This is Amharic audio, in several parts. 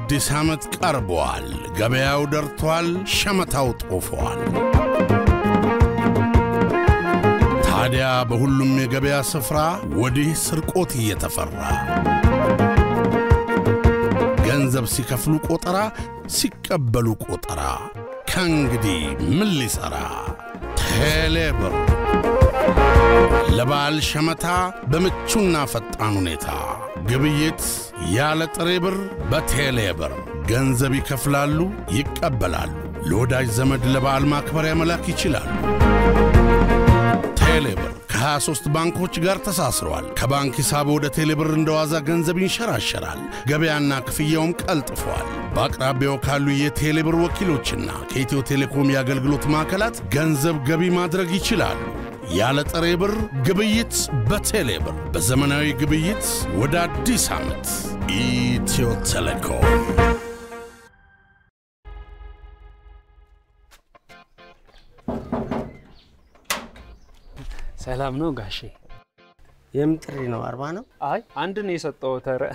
አዲስ ዓመት ቀርቧል። ገበያው ደርቷል። ሸመታው ጦፏል። ታዲያ በሁሉም የገበያ ስፍራ ወዲህ ስርቆት እየተፈራ ገንዘብ ሲከፍሉ ቆጠራ፣ ሲቀበሉ ቆጠራ። ከእንግዲህ ምን ሊሠራ ቴሌብር ለበዓል ሸመታ በምቹና ፈጣን ሁኔታ ግብይት ያለ ጥሬ ብር በቴሌ ብር ገንዘብ ይከፍላሉ፣ ይቀበላሉ። ለወዳጅ ዘመድ ለበዓል ማክበሪያ መላክ ይችላሉ። ቴሌ ብር ከ23 ባንኮች ጋር ተሳስረዋል። ከባንክ ሂሳብ ወደ ቴሌ ብር እንደ ዋዛ ገንዘብ ይንሸራሸራል። ገበያና ክፍያውም ቀልጥፏል። በአቅራቢያው ካሉ የቴሌ ብር ወኪሎችና ከኢትዮ ቴሌኮም የአገልግሎት ማዕከላት ገንዘብ ገቢ ማድረግ ይችላሉ። ያለ ጥሬ ብር ግብይት በቴሌ ብር። በዘመናዊ ግብይት ወደ አዲስ ዓመት ኢትዮ ቴሌኮም። ሰላም ነው ጋሼ? የምን ጥሪ ነው? አርባ ነው? አይ አንድ ነው የሰጠሁት። ኧረ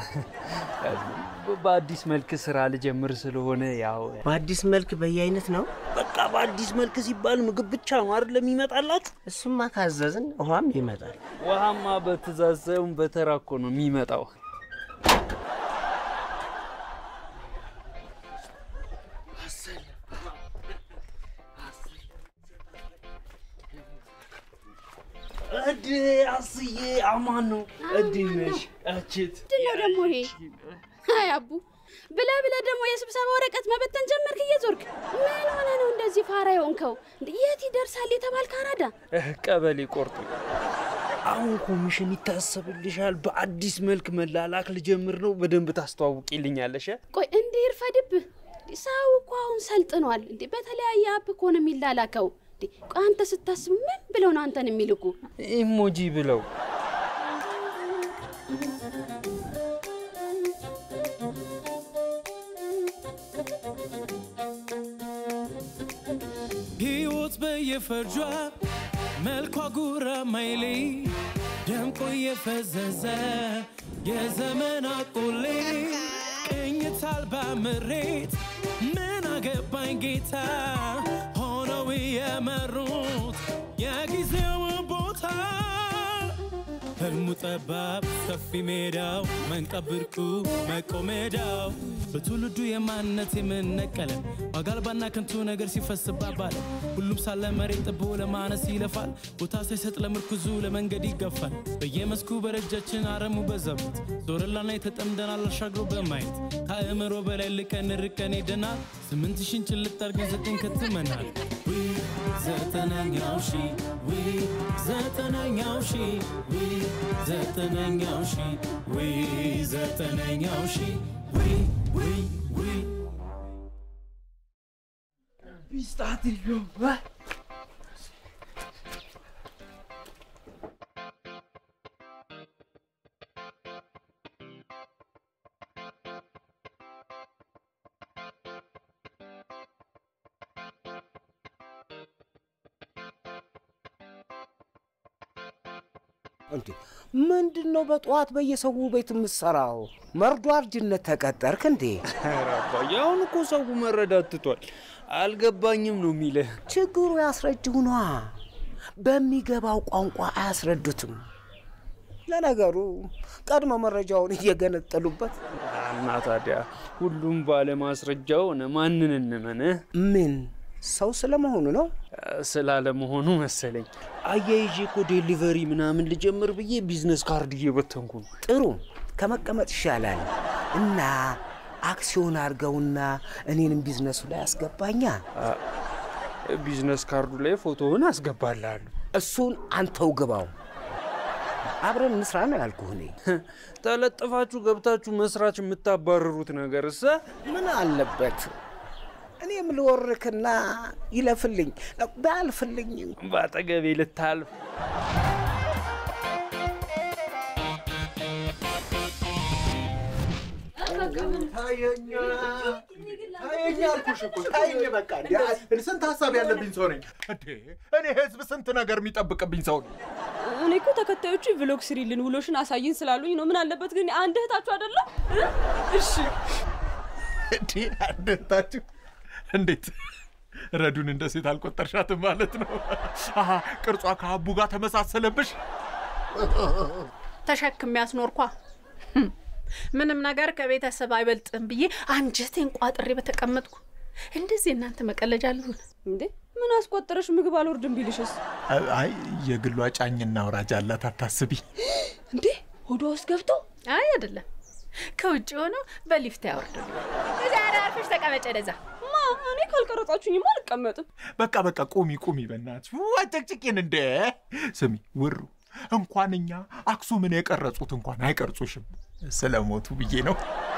በአዲስ መልክ ስራ ልጀምር ስለሆነ ያው በአዲስ መልክ በየአይነት ነው። በቃ በአዲስ መልክ ሲባል ምግብ ብቻ ነው አይደለም የሚመጣላችሁ? እሱማ ካዘዝን ውሃም ይመጣል። ውሃማ በትእዛዝ ሳይሆን በተራ እኮ ነው የሚመጣው። እድ አስዬ አማን ነው። እንዴት ነሽ? እችት ምንድን ነው ደግሞ ይሄ? አይ አቡ ብለህ ብለህ ደግሞ የስብሰባ ወረቀት መበተን ጀመርክ እየዞርክ። ምን ሆነ ነው እንደዚህ ፋራ የሆንከው? እንደ የት ይደርሳል የተባልክ አራዳ። ቀበሌ ቆርጡ። አሁን ኮሚሽን ይታሰብልሻል። በአዲስ መልክ መላላክ ልጀምር ነው። በደንብ ታስተዋውቂልኛለሽ። ቆይ እንዲህ ይርፈድብህ። ሰው እኮ አሁን ሰልጥኗል። እንዴ በተለያየ አፕ እኮ ነው የሚላላከው። እንዴ ቆይ አንተ ስታስብ ምን ብለው ነው አንተን የሚልኩ? ኢሞጂ ብለው ሕይወት በየፈርጇ መልኳ ጉራ ማይሌ ደምቆ የፈዘዘ የዘመን አቆሌ ቅኝት አልባ ምሬት ምን አገባኝ ጌታ ሆነው የመሩት የጊዜው ቦታ ህልሙ ጠባብ ሰፊ ሜዳው መንቀብርኩ መቆሜዳው በትውልዱ የማንነት የምነቀለ ዋጋ አልባና ከንቱ ነገር ሲፈስባባል ሁሉም ሳለ መሬት ጥቦ ለማነስ ይለፋል ቦታ ሳይሰጥ ለምርኩዙ ለመንገድ ይገፋል በየመስኩ በረጃችን አረሙ በዛበት ዞረላና የተጠምደናል አሻግሮ በማየት ከአእምሮ በላይ ልቀን ርቀን ሄደናል ስምንት ሺን ጭልጥ አርገን ዘጠኝ ከትመናል ዊ ዘጠነኛው ሺ ዊ ዘጠነኛው ሺ ዊ ዘጠነኛው ሺ ዊ ዘጠነኛው ሺ ዊ ዊ ዊ እንዴ ምንድን ነው በጠዋት በየሰው ቤት የምትሰራው? መርዶ አርጅነት ተቀጠርክ እንዴ? ኧረ አባዬ አሁን እኮ ሰው መረዳት ትቷል። አልገባኝም ነው የሚልህ። ችግሩ ያስረድው ነዋ። በሚገባው ቋንቋ አያስረዱትም። ለነገሩ ቀድሞ መረጃውን እየገነጠሉበት እና ታዲያ ሁሉም ባለማስረጃው ሆነ ማንን እንመን? ምን ሰው ስለመሆኑ ነው? ስላለመሆኑ መሰለኝ። አያይዤ እኮ ዴሊቨሪ ምናምን ልጀምር ብዬ ቢዝነስ ካርድ እየበተንኩ ነው። ጥሩ ከመቀመጥ ይሻላል። እና አክሲዮን አድርገውና እኔንም ቢዝነሱ ላይ አስገባኛ። ቢዝነስ ካርዱ ላይ ፎቶውን አስገባልሃለሁ። እሱን አንተው ግባው። አብረን እንስራ ነው ያልኩህ እኔ። ተለጥፋችሁ ገብታችሁ መስራች የምታባረሩት ነገር እሰ ምን አለበት እኔም ልወርክና ይለፍልኝ ባያልፍልኝ በአጠገቤ ልታልፍ ታየኝ አልኩሽ እኮ ታየኝ። በቃ እንደ ስንት ሀሳብ ያለብኝ ሰው ነኝ እንዴ! እኔ ህዝብ ስንት ነገር የሚጠብቅብኝ ሰው ነኝ። እኔ እኮ ተከታዮቹ ቭሎግ ስሪልን ውሎሽን አሳይን ስላሉኝ ነው። ምን አለበት ግን አንድ እህታችሁ አይደለም? እሺ እንዴ አደታችሁ እንዴት ረዱን እንደ ሴት አልቆጠርሻትም ማለት ነው? አሀ ቅርጿ ከአቡ ጋር ተመሳሰለብሽ። ተሸክም ያስኖርኳ ምንም ነገር ከቤተሰብ አይበልጥም ብዬ አንጀቴን ቋጥሬ በተቀመጥኩ እንደዚህ እናንተ መቀለጃ ልሁን እንዴ ምን አስቆጠረሽ? ምግብ አልወርድም ቢልሽስ? አይ የግሏ ጫኝና አውራጅ አላት፣ አታስቢ። እንዴ ሆዷ ውስጥ ገብቶ አይ አይደለም ከውጭ ሆኖ በሊፍት ያወርዱ። እዚያ አርፈሽ ተቀመጨ ደዛ ማ እኔ ካልቀረጻችሁኝማ አልቀመጥም። በቃ በቃ ቁሚ ቁሚ፣ በእናትሽ አጨቅጭቄን እንደ ስሚ ውሩ እንኳን እኛ አክሱምን የቀረጹት እንኳን አይቀርጹሽም ስለሞቱ ብዬ ነው።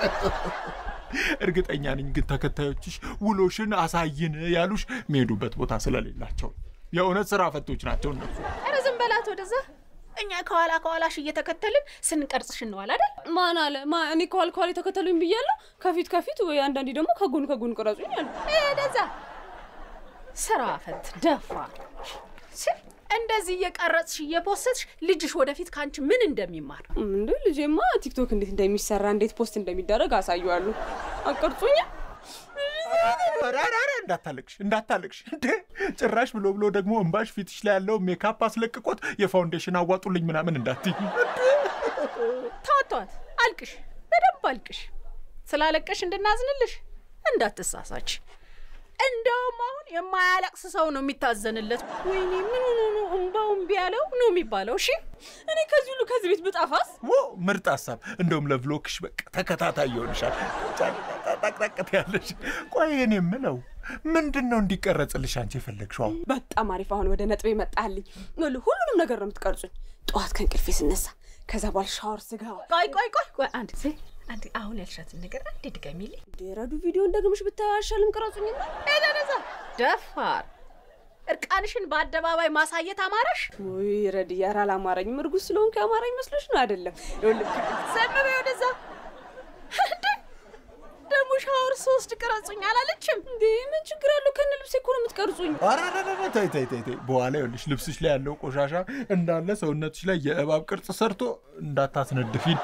እርግጠኛ ነኝ ግን ተከታዮችሽ ውሎሽን አሳይን ያሉሽ የሚሄዱበት ቦታ ስለሌላቸው የእውነት ስራ ፈቶች ናቸው እነሱ። ኧረ ዝም በላት ወደዛ። እኛ ከኋላ ከኋላሽ እየተከተልን ስንቀርጽሽ እንዋል አይደል? ማን አለ? ማ እኔ ከኋላ ከኋላ የተከተሉኝ ብያለሁ። ከፊት ከፊት ወይ አንዳንዴ ደግሞ ከጎን ከጎን ቅረጹኝ አሉ። ወደዛ ስራ ፈት ደፋ እንደዚህ እየቀረጽሽ እየፖስትሽ ልጅሽ ወደፊት ከአንቺ ምን እንደሚማር እንዴ ልጄማ ቲክቶክ እንዴት እንደሚሰራ እንዴት ፖስት እንደሚደረግ አሳየዋሉ። አቀርጹኝ ኧረ ኧረ ኧረ እንዳታለቅሽ እንዳታለቅሽ እንዴ ጭራሽ ብሎ ብሎ ደግሞ እንባሽ ፊትሽ ላይ ያለው ሜካፕ አስለቅቆት የፋውንዴሽን አዋጡልኝ ምናምን እንዳትይ ተዋተዋት አልቅሽ በደንብ አልቅሽ ስላለቀሽ እንድናዝንልሽ እንዳትሳሳች እንደውም አሁን የማያለቅስ ሰው ነው የሚታዘንለት ወይኔ ምን ሆኖ ነው እምባው እምቢ ያለው ነው የሚባለው እሺ እኔ ከዚህ ሁሉ ከዚህ ቤት ብጣፋስ ዎ ምርጥ ሀሳብ እንደውም ለቭሎግሽ በቃ ተከታታይ ይሆንሻል ጠቅጠቅት ያለሽ ቆይ እኔ የምለው ምንድን ነው እንዲቀረጽልሽ አንቺ የፈለግሽው አሁን በጣም አሪፍ። አሁን ወደ ነጥቤ መጣልኝ። ይኸውልህ ሁሉንም ነገር ነው የምትቀርጹኝ። ጠዋት ከእንቅልፌ ስነሳ፣ ከዛ በኋላ ሻወር ስገባ። ቆይ ቆይ ቆይ ቆይ አንድ ጊዜ አንድ አሁን ያልሻትን ነገር አንድ ድገሚልኝ ረዱ ቪዲዮን ደግመሽ ብታዪው አይሻልም? ቅረጹኝና ደዛ ደፋር እርቃንሽን በአደባባይ ማሳየት አማረሽ ወይ ረድ ኧረ አላማረኝም። እርጉዝ ስለሆንኩ ያማረኝ መስሎሽ ነው? አይደለም። ይኸውልህ ዘም በይ ወደዛ እንዴ ደግሞ ሻወር ሶስት ቅረጹኝ አላለችም እንዴ ምን ችግር አለው? ከነ ልብሴ እኮ ነው የምትቀርጹኝ። ኧረ ኧረ ኧረ ተይ ተይ ተይ ተይ በኋላ ይኸውልሽ ልብስሽ ላይ ያለው ቆሻሻ እንዳለ ሰውነትሽ ላይ የእባብ ቅርጽ ሰርቶ እንዳታስነድፊን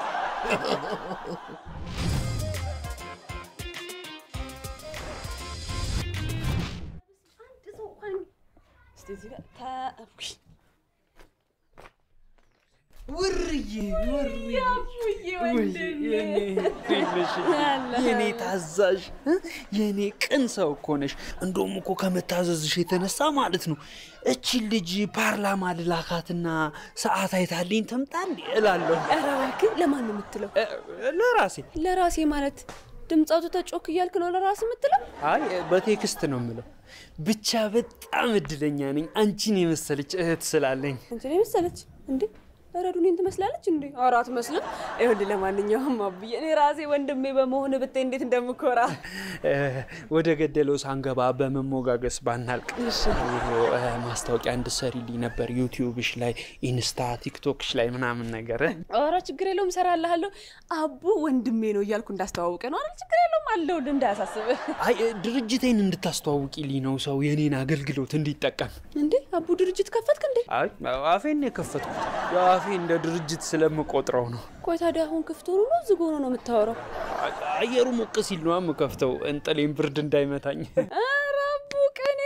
እስቲ እዚህ ጋር ተ- ውርዬ ውርዬ የኔ ታዛዥ እ? የኔ ቅን ሰው እኮ ነሽ። እንደውም እኮ ከመታዘዝሽ የተነሳ ማለት ነው እቺን ልጅ ፓርላማ ልላካትና ሰዓት አይታልኝ ትምጣ እንዴ እላለሁ። ኧረ እባክህ ለማን ነው የምትለው? እ፣ ለራሴ ለራሴ ማለት ድምፅ አውጥተህ ጮክ እያልክ ነው ለራስ የምትለው? አይ በቴክስት ነው የምለው። ብቻ በጣም እድለኛ ነኝ አንቺን የመሰለች እህት ስላለኝ። አንቺ ላይ መሰለች እንዴ? ረዱ እኔን ትመስላለች እንዴ? ኧረ አትመስልም። ይኸውልህ ለማንኛውም አብዬ እኔ ራሴ ወንድሜ በመሆን ብታይ እንዴት እንደምኮራ። እ፣ ወደ ገደለው ሳንገባ በመሞጋገስ ባናልቅ ኑሮ እ፣ ማስታወቂያ እንድሰሪልኝ ነበር ዩቲዩብሽ ላይ ኢንስታ ቲክቶክሽ ላይ ምናምን ነገር እ። ኧረ ችግር የለውም እሰራልሃለሁ። አቡ ወንድሜ ነው እያልኩ እንዳስተዋውቀ ነው አይደል? ችግር የለውም አለሁልህ፣ እንዳያሳስብህ። አይ እ፣ ድርጅቴን እንድታስተዋውቂልኝ ነው ሰው የኔን አገልግሎት እንዲጠቀም። እንዴ አቡ ድርጅት ከፈትክ እንዴ? አይ አፌን የከፈትኩት ያው አፌ እንደ ድርጅት ስለምቆጥረው ነው። ቆይ ታዲያ አሁን ክፍት ሆኖ ነው ዝግ ሆኖ ነው የምታወራው? አ- አየሩ ሞቅ ሲል ነው የምከፍተው እንጥሌን ብርድ እንዳይመታኝ። ኧረ አቡ ቀኔ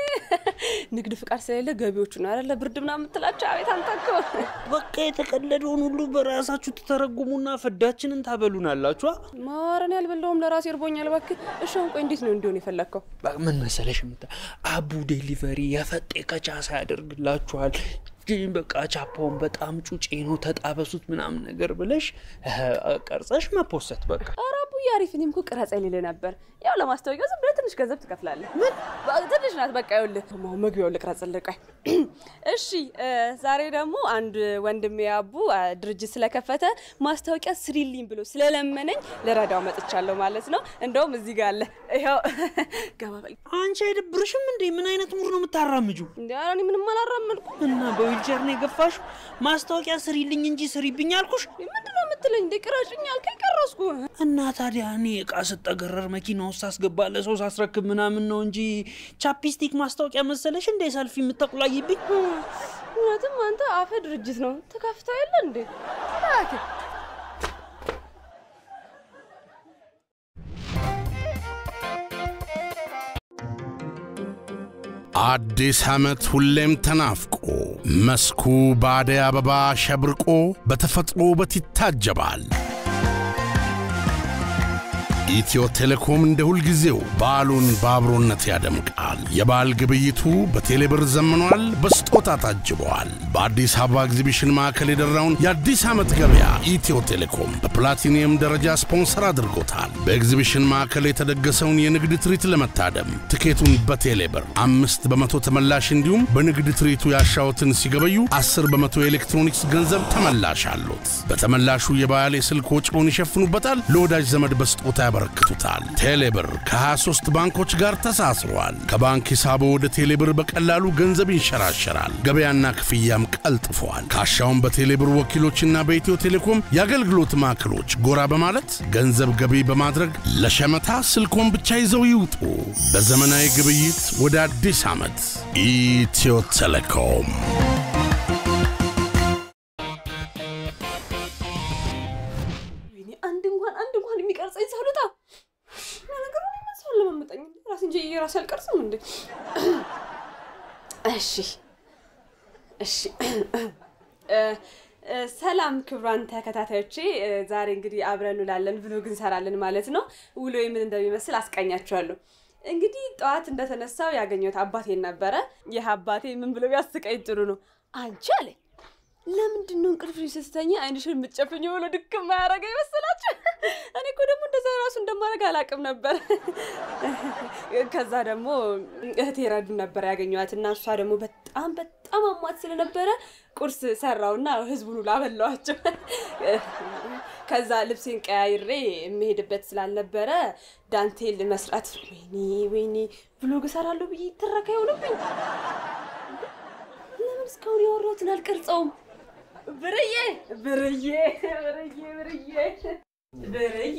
ንግድ ፍቃድ ስለሌለ ገቢዎቹ ነው አይደለ ብርድ ምናምን የምትላቸው። አቤት አንተ እኮ በቃ የተቀለደውን ሁሉ በራሳችሁ ትተረጉሙና ፍዳችንን ታበሉናላችኋ። ማረን ያልበላውም ለራሴ እርቦኛል። እባክህ እሺ፣ አሁን ቆይ እንዴት ነው እንዲሆን የፈለግከው? በ- ምን መሰለሽ ምታ አቡ ዴሊቨሪ የፈጤ ከቻሳ ያደርግላችኋል። ግን በቃ ቻፓውን በጣም ጩጬ ነው ተጣበሱት ምናምን ነገር ብለሽ እ፣ ቀርጸሽ መፖሰት በቃ ኧረ አቡዬ አሪፍ። እኔም እኮ ቅረጻ ይልልህ ነበር። ያው ለማስታወቂያው ዝም ብለህ ትንሽ ገንዘብ ትከፍላለህ። ምን ትንሽ ናት። በቃ ይኸውልህ አሁን መግቢያው ልቅረጽልህ። ቆይ እሺ። እ፣ ዛሬ ደግሞ አንድ ወንድሜ አቡ አ፣ ድርጅት ስለከፈተ ማስታወቂያ ስሪልኝ ብሎ ስለለመነኝ ልረዳው መጥቻለሁ ማለት ነው። እንደውም እዚህ ጋር አለ። ይኸው ገባ በል። አንቺ አይደብርሽም እንዴ? ምን አይነት ሙር ነው የምታራምጁ? እንዲ ኧረ እኔ ምንም አላራመድኩም። እና በዊልቸር ነው የገፋሹ? ማስታወቂያ ስሪልኝ እንጂ ስሪብኝ አልኩሽ። ምንድን ነው የምትለኝ? እንደ ቅረጭኝ አልከኝ ቀረስኩ። እና ታዲያ እኔ እቃ ስጠገረር መኪና ውስጥ ሳስገባ ለሰው ሳስረክብ ምናምን ነው እንጂ ቻፕስቲክ ማስታወቂያ መሰለሽ እንደ ሰልፊ የምታቁላይብኝ? እውነትም አንተ አፈ ድርጅት ነው ተከፍተው የለ እንዴ? እባክህ አዲስ ዓመት ሁሌም ተናፍቆ መስኩ በአደይ አበባ ሸብርቆ በተፈጥሮ ውበት ይታጀባል። ኢትዮ ቴሌኮም እንደ ሁልጊዜው በዓሉን በአብሮነት ያደምቃል። የበዓል ግብይቱ በቴሌብር ዘምኗል፣ በስጦታ ታጅበዋል። በአዲስ አበባ ኤግዚቢሽን ማዕከል የደራውን የአዲስ ዓመት ገበያ ኢትዮ ቴሌኮም በፕላቲኒየም ደረጃ ስፖንሰር አድርጎታል። በኤግዚቢሽን ማዕከል የተደገሰውን የንግድ ትርኢት ለመታደም ትኬቱን በቴሌብር አምስት በመቶ ተመላሽ እንዲሁም በንግድ ትርኢቱ ያሻዎትን ሲገበዩ አስር በመቶ የኤሌክትሮኒክስ ገንዘብ ተመላሽ አሉት። በተመላሹ የበዓል የስልክ ወጪውን ይሸፍኑበታል። ለወዳጅ ዘመድ በስጦታ ያበረክቱታል። ቴሌብር ከ23 ባንኮች ጋር ተሳስሯል። ከባንክ ሂሳቦ ወደ ቴሌብር በቀላሉ ገንዘብ ይንሸራሸራል። ገበያና ክፍያም ቀልጥፏል። ካሻውን በቴሌብር ወኪሎችና በኢትዮ ቴሌኮም የአገልግሎት ማዕከሎች ጎራ በማለት ገንዘብ ገቢ በማድረግ ለሸመታ ስልኮን ብቻ ይዘው ይውጡ። በዘመናዊ ግብይት ወደ አዲስ ዓመት ኢትዮ ቴሌኮም ወይኔ አንድ እንኳን አንድ እንኳን የሚቀርጸኝ ሰው ልጣ ነገሩ ሰው ለመመጠኝ ራስ እንጂ የራሴ አልቀርጽም እንዴ እሺ እሺ እ፣ እ፣ ሰላም ክቡራን ተከታታዮቼ እ፣ ዛሬ እንግዲህ አብረን እንውላለን ብሎግ እንሰራለን ማለት ነው ውሎ ምን እንደሚመስል አስቃኛችኋለሁ እንግዲህ ጠዋት እንደተነሳው ያገኘሁት አባቴን ነበረ ይህ አባቴ ምን ብሎ ቢያስቀኝ ጥሩ ነው አንቺ አለኝ ለምንድን ነው እንቅልፍሽ ስትተኛ አይንሽን የምትጨፍኝ ብሎ ድክም ማያረገ ይመስላችሁ? እኔ እኮ ደግሞ እንደዛ ራሱ እንደማደርግ አላውቅም ነበር። ከዛ ደግሞ እህቴ ረዱ ነበር ያገኘኋት እና እሷ ደግሞ በጣም በጣም አሟት ስለነበረ ቁርስ ሰራውና ህዝቡን ሁሉ አበላዋቸው። ከዛ ልብሴን ቀያይሬ የምሄድበት ስላልነበረ ዳንቴል መስራት ወይኔ ወይኔ ብሎግ እሰራለሁ ብዬ ትረካ ይሆንብኝ። ለምን እስካሁን ያወራሁትን አልቀርጸውም? ብርዬ ብርዬ ብርዬ ብርዬ ብርዬ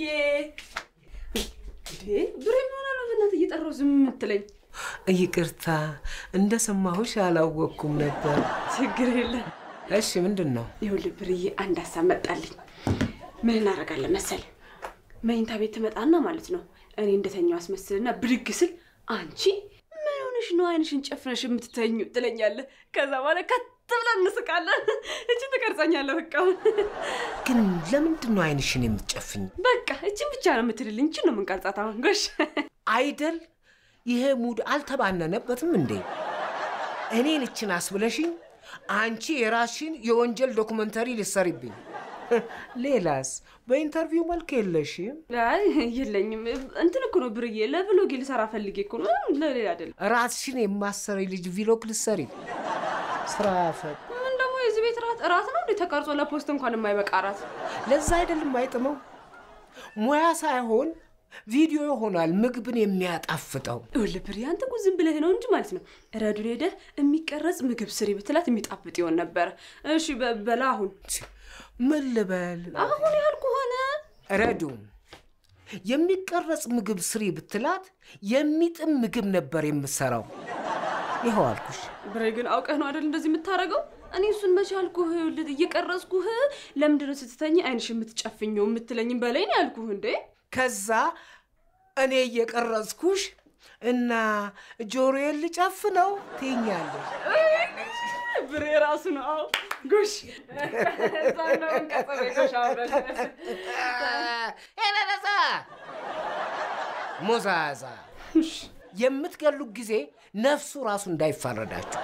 እንዴ ብሬ ምን ሆነ ነው በእናትህ እየጠራሁ ዝም የምትለኝ? ይቅርታ እንደሰማሁሽ አላወቅኩም ነበር። ችግር የለም። እሺ ምንድን ነው? ይኸውልህ ብርዬ አንድ ሀሳብ መጣልኝ። ምን እናደርጋለን መሰለህ? መኝታ ቤት ትመጣና ማለት ነው እኔ እንደተኛው አስመስልና ብድግ ስል አንቺ ምን ሆነሽ ነው አይንሽን ጨፍነሽ የምትተኙ ትለኛለህ። ከዛ በኋላ ከት ብለን እንስቃለን። እቺ ትቀርጸኛለህ በቃ ግን ለምንድን ነው አይንሽን የምትጨፍኝ? በቃ እችን ብቻ ነው የምትልልኝ። እችን ነው የምንቀርጻት አሁን ጎሽ አይደል? ይሄ ሙድ አልተባነነበትም እንዴ? እኔን እችን አስብለሽኝ አንቺ የራስሽን የወንጀል ዶኩመንተሪ ልሰሪብኝ። ሌላስ በኢንተርቪው መልክ የለሽም። አይ የለኝም። እንትን እኮ ነው ብርዬ፣ ለብሎጌ ልሰራ ፈልጌ እኮ ነው፣ ለሌላ አይደለም። ራስሽን የማሰሪ ልጅ ቪሎግ ልሰሪ ስራ ፈት ምን ደግሞ የዚህ ቤት ራት እራት ነው እንዴ ተቀርጾ ለፖስት እንኳን የማይበቃ ራት። ለዛ አይደለም አይጥመው ሙያ ሳይሆን ቪዲዮ ይሆናል ምግብን የሚያጣፍጠው። ይኸውልህ ብርዬ፣ አንተ እኮ ዝም ብለህ ነው እንጂ ማለት ነው ረዱን ሄደህ የሚቀረጽ ምግብ ስሪ ብትላት የሚጣፍጥ ይሆን ነበረ። እሺ በ- በላ አሁን ምን ልበል አሁን ያልኩ ሆነ ረዱ የሚቀረጽ ምግብ ስሪ ብትላት የሚጥም ምግብ ነበር የምሰራው። ይኸው አልኩሽ። ብሬ ግን አውቀህ ነው አይደል እንደዚህ የምታደርገው? እኔ እሱን መቼ አልኩህ? ይኸውልህ እየቀረጽኩህ ለምንድን ነው ስትተኝ አይንሽ የምትጨፍኘው የምትለኝም በላይ ነው ያልኩህ እንዴ። ከዛ እኔ እየቀረጽኩሽ እና ጆሮዬን ልጨፍነው ትይኛለሽ። ብሬ ራሱ ነው። አዎ ጉሽ እዛ ነው እንቀጽበ ጎሽ አብረን ኤበበዛ ሞዛዛ የምትገሉ ጊዜ ነፍሱ ራሱ እንዳይፋረዳችሁ።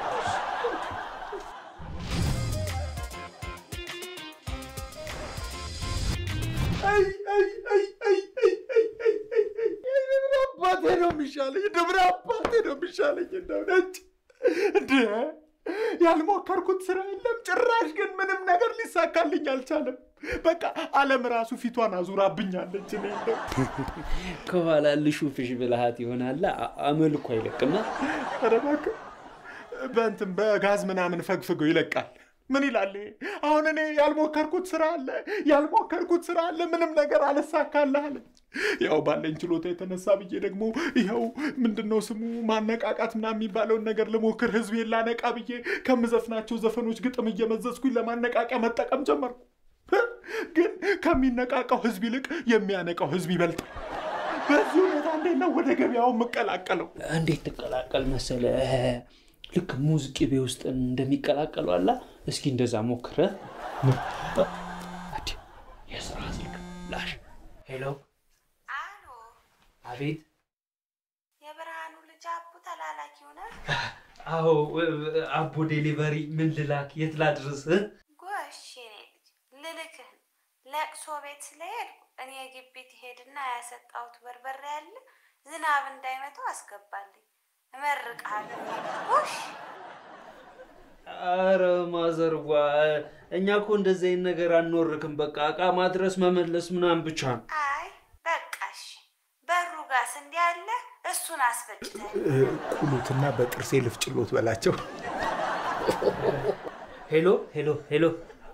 አባቴ ነው የሚሻለኝ፣ ደብረ አባቴ ነው የሚሻለኝ። እንደው ነጭ እንደ ያልሞከርኩት ስራ የለም። ጭራሽ ግን ምንም ነገር ሊሳካልኝ አልቻለም። በቃ ዓለም ራሱ ፊቷን አዙራብኛለች። እኔ እንደው ከኋላ ልሹፍሽ ብልሃት ይሆናል አመልኩ አይለቅማ። ኧረ እባክህ በእንትን በጋዝ ምናምን ፈግፍገው ይለቃል። ምን ይላል ይሄ? አሁን እኔ ያልሞከርኩት ስራ አለ ያልሞከርኩት ስራ አለ፣ ምንም ነገር አልሳካልህ አለች። ያው ባለኝ ችሎታ የተነሳ ብዬ ደግሞ ይኸው ምንድን ነው ስሙ ማነቃቃት ምናምን የሚባለውን ነገር ልሞክር፣ ህዝቤን ላነቃ ብዬ ከምዘፍናቸው ዘፈኖች ግጥም እየመዘዝኩኝ ለማነቃቂያ መጠቀም ጀመርኩ። ግን ከሚነቃቃው ህዝብ ይልቅ የሚያነቃው ህዝብ ይበልጣል። በዚህ ሁኔታ እንዴት ነው ወደ ገበያው የምቀላቀለው? እንዴት ትቀላቀል መሰለ? ልክ ሙዝ ቅቤ ውስጥ እንደሚቀላቀሉ አላ። እስኪ እንደዛ ሞክረ። የስራ ስልክ ላሽ። ሄሎ፣ አሎ፣ አቤት። የብርሃኑ ልጅ አቡ ተላላኪ ሆነ? አዎ፣ አቦ ዴሊቨሪ። ምን ልላክ? የት ላድርስ? ጎሽ የኔ ልጅ ልልክህ ነው። ለቅሶ ቤት ስለሄድኩ እኔ ግቢ ትሄድና ያሰጣሁት በርበሬ ያለ ዝናብ እንዳይመታው አስገባልኝ። እመርቅሃለሁ። ጎሽ አረ ማዘርጓ፣ እኛ እኮ እንደዚህ አይነት ነገር አንወርክም። በቃ እቃ ማድረስ መመለስ ምናምን ብቻ ነው። አይ በቃሽ። በሩ ጋስ እንዲህ አለ፣ እሱን አስፈጭተህ ቁሉትና በጥርሴ ልፍጭሎት በላቸው። ሄሎ ሄሎ ሄሎ።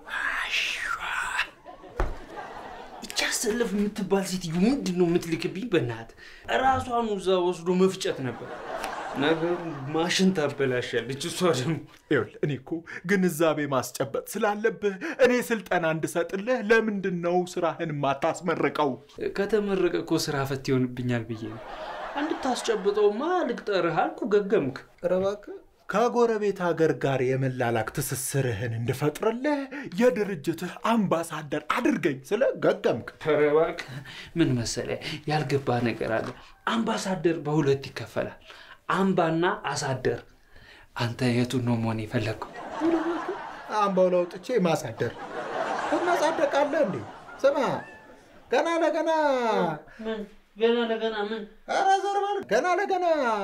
እቺ አሰለፍ የምትባል ሴትዮ ምንድን ነው የምትልክብኝ? በእናትህ እራሷን እዛ ወስዶ መፍጨት ነበር። ነገሩ ማሽን ታበላሻለች። እሷ ደግሞ ይኸውልህ እኔ እኮ ግንዛቤ ማስጨበጥ ስላለብህ እኔ ስልጠና እንድሰጥልህ ለምንድን ነው ስራህን ማታስመርቀው? ከተመረቀ እኮ ስራ ፈት ይሆንብኛል ብዬ ነው። እንድታስጨብጠውማ ልቅጠርህ አልኩ። ገገምክ። ኧረ እባክህ ከጎረቤት ሀገር ጋር የመላላክ ትስስርህን እንድፈጥርልህ የድርጅትህ አምባሳደር አድርገኝ ስለ ገገምክ። ኧረ እባክህ ምን መሰለህ፣ ያልገባ ነገር አለ። አምባሳደር በሁለት ይከፈላል፣ አምባና አሳደር። አንተ የቱን ነው መሆን የፈለግከው? አምባው ለውጥቼ ማሳደር ትመጻደቃለህ እንዴ? ስማ ገና ለገና ምን ገና ለገና ምን ኧረ ዞር በል። ገና ለገና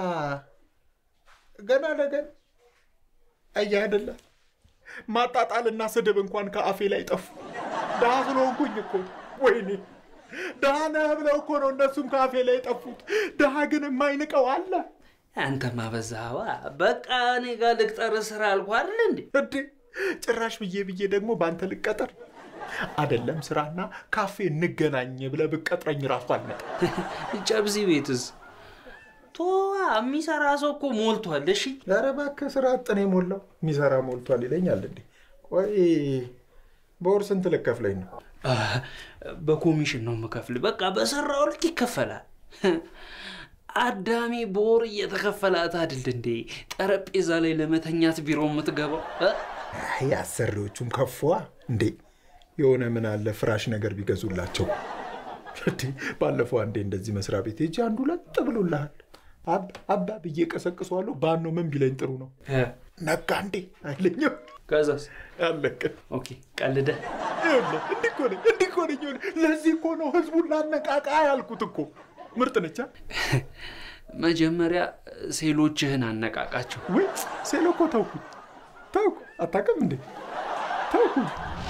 ገና ለገና አየህ አይደለ ማጣጣልና ስድብ እንኳን ከአፌ ላይ ጠፉ። ድሃ ስለሆንኩኝ እኮ ወይኔ ድሃ ነህ ብለው እኮ ነው እነሱም ከአፌ ላይ የጠፉት። ድሃ ግን የማይንቀው አለ አንተማ በዛዋ። በቃ እኔ ጋር ልቅጠር ስራ አልኩ አይደል እንዴ? እንዴ ጭራሽ ብዬ ብዬ ደግሞ በአንተ ልቀጠር አደለም ስራና ካፌ እንገናኝ ብለህ ብቀጥረኝ ራሱ አልመጣም። ጨብዚ ቤትስ ቶዋ የሚሰራ ሰው እኮ ሞልቷል። እሺ ኧረ እባክህ ስራ አጥኔ ሞላው የሚሰራ ሞልቷል ይለኛል እንዴ? ቆይ በወር ስንት ልከፍለኝ ነው? በኮሚሽን ነው የምከፍል። በቃ በሰራው ልክ ይከፈላል። አዳሚ በወር እየተከፈላት አይደል እንዴ ጠረጴዛ ላይ ለመተኛት ቢሮ የምትገባው እ? አይ አሰሪዎቹም ከፏ እንዴ የሆነ ምን አለ ፍራሽ ነገር ቢገዙላቸው። እንዴ ባለፈው አንዴ እንደዚህ መስሪያ ቤት ሄጄ አንዱ ለጥ ብሎልሃል አባ አባ ብዬ ቀሰቅሰዋለሁ። ባኖ ምን ቢለኝ ጥሩ ነው እ፣ ነጋ እንዴ አይለኝም። ከዛስ አለቀ። ኦኬ ቀልደ ይኸውልህ እንዲህ እኮ ነኝ እንዲህ እኮ ነኝ። ይኸውልህ ለዚህ እኮ ነው ህዝቡን ላነቃቃ ያልኩት እኮ። ምርጥ ነቻ መጀመሪያ ሴሎችህን አነቃቃቸው። ወይ ሴሎ እኮ ተውኩኝ ተውኩ። አታውቅም እንዴ ተውኩኝ።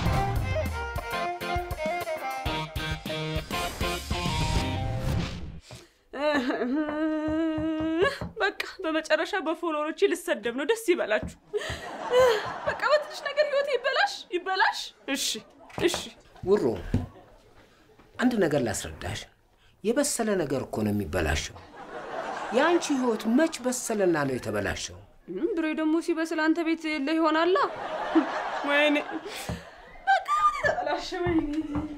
በቃ በመጨረሻ በፎሎወሮቼ ልሰደብ ነው። ደስ ይበላችሁ። በቃ በትንሽ ነገር ህይወት ይበላሽ ይበላሽ። እሺ እሺ። ውሮ አንድ ነገር ላስረዳሽ። የበሰለ ነገር እኮ ነው የሚበላሸው። የአንቺ ህይወት መች በሰለና ነው የተበላሸው? ም፣ ብሬ ደግሞ ሲበስል አንተ ቤት የለ ይሆናላ። ወይኔ በቃ ህይወት የተበላሸ። ወይኔ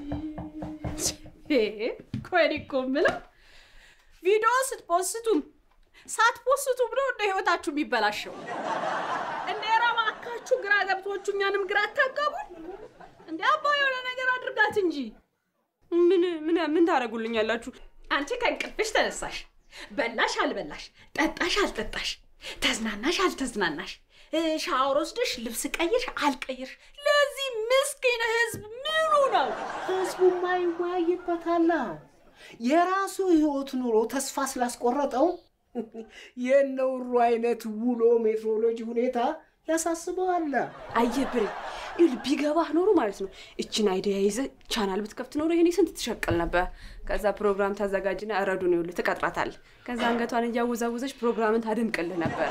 ይሄ ቆይ እኮ የምለው ቪዲዮ ስትፖስቱም ሳትፖስቱም ነው እንደ ህይወታችሁ የሚበላሸው። እንደ የራማካችሁ ግራ ገብቶቹ እኛንም ግራ አታጋቡን። እንደ አባ የሆነ ነገር አድርጋት እንጂ ምን ምን ምን ታደርጉልኛላችሁ? አንቺ ከእንቅልፍሽ ተነሳሽ፣ በላሽ አልበላሽ፣ ጠጣሽ አልጠጣሽ፣ ተዝናናሽ አልተዝናናሽ፣ እ፣ ሻወር ወስደሽ ልብስ ቀይርሽ አልቀይርሽ፣ ለዚህ ምስኪን ህዝብ ምኑ ነው? ህዝቡማ ይወያይበታላ። የራሱ ህይወት ኑሮ ተስፋ ስላስቆረጠው የነውሩ አይነት ውሎ ሜትሮሎጂ ሁኔታ ያሳስበዋል። አየህ ብሬ ይኸውልህ ቢገባህ ኖሮ ማለት ነው እችን አይዲያ ይዘህ ቻናል ብትከፍት ኖሮ ይሄኔ ስንት ትሸቅል ነበር። ከዛ ፕሮግራም ታዘጋጅና እረዱን ይኸውልህ ትቀጥራታለህ። ከዛ አንገቷን እያወዛወዘች ፕሮግራምን ታደምቅልህ ነበር።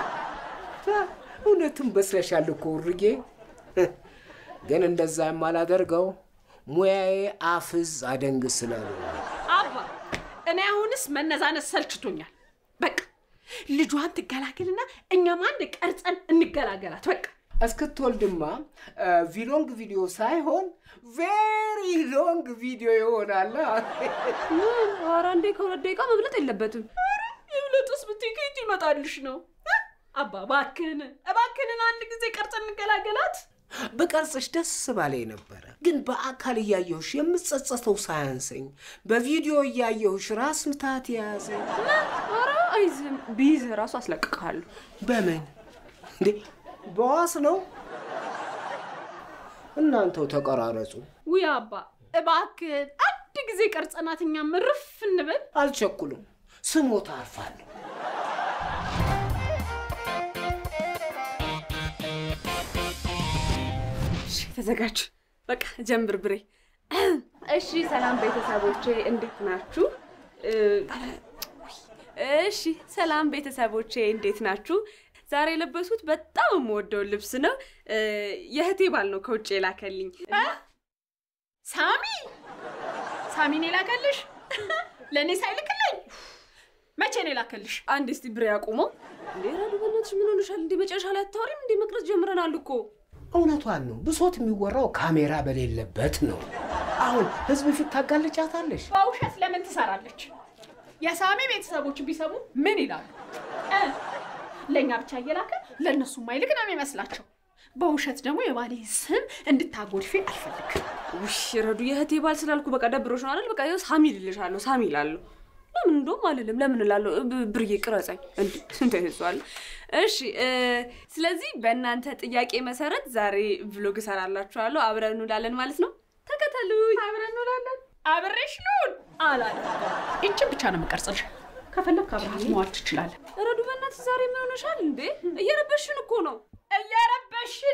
እውነትም በስለሻል እኮ ውርጌ። ግን እንደዛ የማላደርገው ሙያዬ አፍዝ አደንግዝ ስላሉ ነው። አባ እኔ አሁንስ መነዛነስ ሰልችቶኛል። በቃ ልጇን ትገላገልና እኛም አንድ ቀርጸን እንገላገላት። በቃ እስክትወልድማ ቪሎንግ ቪዲዮ ሳይሆን ቬሪ ሎንግ ቪዲዮ ይሆናል። ምን? ኧረ እንዴ ከሁለት ደቂቃ መብለጥ የለበትም። ይብለጥስ ብትይ ከየት ይመጣልሽ ነው? እ? አባ እባክህን እባክህን አንድ ጊዜ ቀርጽ እንገላገላት። በቀርጽሽ ደስ ባለኝ ነበረ፣ ግን በአካል እያየሁሽ የምጸጸተው ሳያንሰኝ በቪዲዮ እያየሁሽ ራስ ምታት የያዘኝ። ኧረ አይዝም፣ ቢይዝህ ራሱ አስለቅቅሃለሁ። በምን እንዴ? በዋስ ነው? እናንተው ተቀራረጹ። ውይ አባ እባክህን አንድ ጊዜ ቀርጸናት እኛም እርፍ እንበል። አልቸኩልም፣ ስሞት አርፋለሁ። እሺ ተዘጋጅ። በቃ ጀምር ብሬ። እሺ ሰላም ቤተሰቦቼ እንዴት ናችሁ? እ፣ እሺ ሰላም ቤተሰቦቼ እንዴት ናችሁ? ዛሬ የለበሱት በጣም የምወደው ልብስ ነው። እ፣ የእህቴ ባል ነው ከውጭ የላከልኝ። ሳሚ ሳሚን የላከልሽ ለእኔ ሳይልክልኝ መቼ ነው የላከልሽ? አንድ እስቲ ብሬ አቁመው። እንዴ ረዱ በእናትሽ ምን ሆነሻል? እንዴ መጨረሻ ላይ አታወሪም? እንዴ መቅረጽ ጀምረናል እኮ። እውነቷን ነው። ብሶት የሚወራው ካሜራ በሌለበት ነው። አሁን ህዝብ ፊት ታጋልጫታለሽ። በውሸት ለምን ትሰራለች? የሳሚ ቤተሰቦች ቢሰሙ ምን ይላሉ? እ? ለእኛ ብቻ እየላከ ለእነሱ ማይልክ ነው የሚመስላቸው። በውሸት ደግሞ የባሌ ስም እንድታጎድፌ አልፈልግም። ውሽ ረዱ የእህቴ ባል ስላልኩ በቃ ደብሮሽ ነው አይደል? በቃ ይኸው ሳሚ ልልሻለሁ፣ ሳሚ እላለሁ። ለምን እንደውም አልልም፣ ለምን እላለሁ? ብ- ብርዬ ቅረጸኝ። እንዴ ስንት ይዟል? እሺ እ፣ ስለዚህ በእናንተ ጥያቄ መሰረት ዛሬ ቭሎግ እሰራላችኋለሁ። አብረን እንውላለን ማለት ነው። ተከተሉኝ። አብረን እንውላለን። አብሬሽ ልሁን አላደርገውም። ይችን ብቻ ነው የምቀርጽልሽ። ከፈለግ አብረሃት መዋል ትችላለን። ረዱ በእናትሽ ዛሬ ምን ሆነሻል እንዴ? እየረበሽን እኮ ነው። እየረበሽን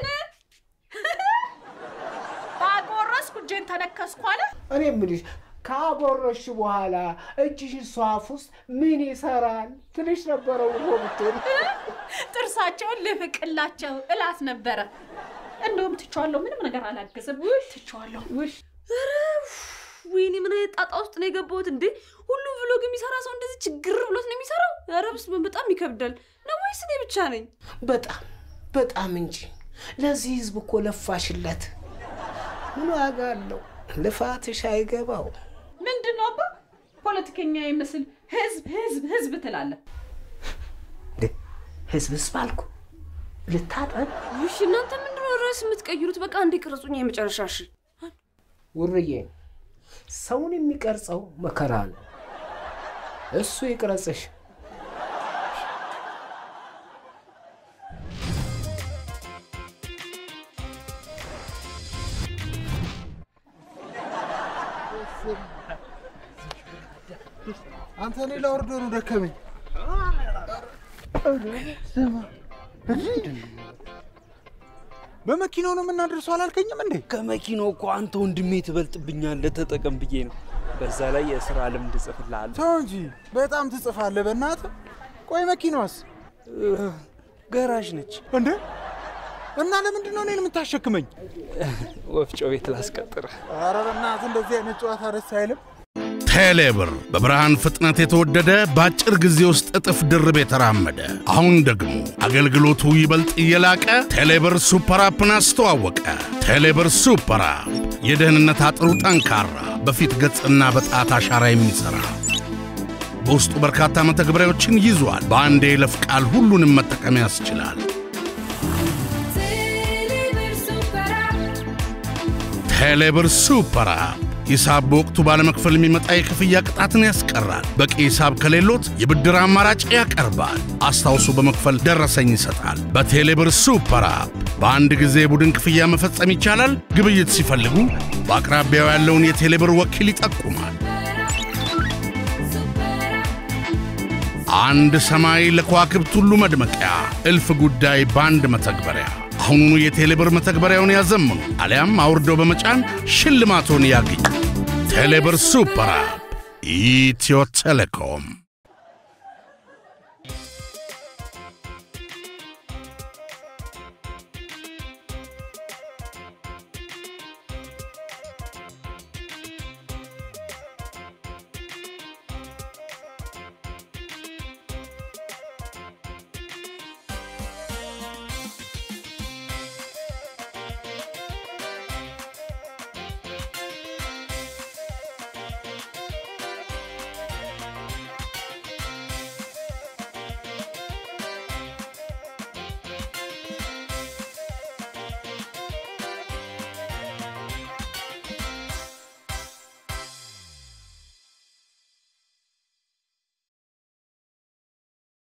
ባጎረስኩ እጄን ተነከስኩ አለ። እኔ የምልሽ ካጎረሽ በኋላ እጅሽ እሷ አፍ ውስጥ ምን ይሰራል ትንሽ ነበረው እኮ ብትሆን ጥርሳቸውን ልፍቅላቸው እላት ነበረ። እንደውም ትቼዋለሁ። ምንም ነገር አላገዝም። ትቼዋለሁ። ኧረ ወይኔ ምን አይነት ጣጣ ውስጥ ነው የገባሁት እንዴ? ሁሉም ቭሎግ የሚሰራ ሰው እንደዚህ ችግር ብሎት ነው የሚሰራው? ኧረ በስመ አብ በጣም ይከብዳል። ነው ወይስ እኔ ብቻ ነኝ? በጣም በጣም እንጂ ለዚህ ህዝብ እኮ ለፋሽለት። ምን ዋጋ አለው? ልፋትሽ አይገባው። ምንድን ነው አባ ፖለቲከኛ ይመስል ህዝብ ህዝብ ህዝብ ትላለህ። እንዴ ህዝብ ህዝብ አልኩ ልታጠብ እሺ እናንተ ምንድነው ርዕስ የምትቀይሩት? በቃ እንዴ ቅረጹኝ የመጨረሻ እሺ። ውርዬ ሰውን የሚቀርጸው መከራ ነው። እሱ ይቅረጽሽ። አንተ ሌላ ወርዶ ነው ደከመኝ። በመኪናው ነው የምናደርሰው አላልከኝም እንዴ? ከመኪናው እኮ አንተ ወንድሜ ትበልጥብኛለህ፣ ተጠቀም ብዬ ነው። በዛ ላይ የስራ ልምድ እጽፍልሃለሁ። ተው እንጂ በጣም ትጽፋለህ። በእናትህ ቆይ፣ መኪናዋስ ገራዥ ነች እንዴ? እና ለምንድን ነው እኔን የምታሸክመኝ? ወፍጮ ቤት ላስቀጥር። ኧረ በእናትህ እንደዚህ አይነት ጨዋታ ደስ አይልም። ቴሌብር በብርሃን ፍጥነት የተወደደ በአጭር ጊዜ ውስጥ እጥፍ ድርብ የተራመደ አሁን ደግሞ አገልግሎቱ ይበልጥ እየላቀ ቴሌብር ሱፐር አፕን አስተዋወቀ። ቴሌብር ሱፐር አፕ የደህንነት አጥሩ ጠንካራ፣ በፊት ገጽና በጣት አሻራ የሚሠራ በውስጡ በርካታ መተግበሪያዎችን ይዟል። በአንድ የይለፍ ቃል ሁሉንም መጠቀም ያስችላል። ቴሌብር ሱፐር አፕ ሂሳብ በወቅቱ ባለመክፈል የሚመጣ የክፍያ ቅጣትን ያስቀራል። በቂ ሂሳብ ከሌሎት የብድር አማራጭ ያቀርባል። አስታውሶ በመክፈል ደረሰኝ ይሰጣል። በቴሌብር ሱፐር አፕ በአንድ ጊዜ የቡድን ክፍያ መፈጸም ይቻላል። ግብይት ሲፈልጉ በአቅራቢያው ያለውን የቴሌብር ወኪል ይጠቁማል። አንድ ሰማይ ለከዋክብት ሁሉ መድመቂያ፣ እልፍ ጉዳይ በአንድ መተግበሪያ። አሁኑኑ የቴሌብር መተግበሪያውን ያዘምኑ አሊያም አውርደው በመጫን ሽልማቶን ያግኙ። ቴሌብር ሱፐር አፕ ኢትዮ ቴሌኮም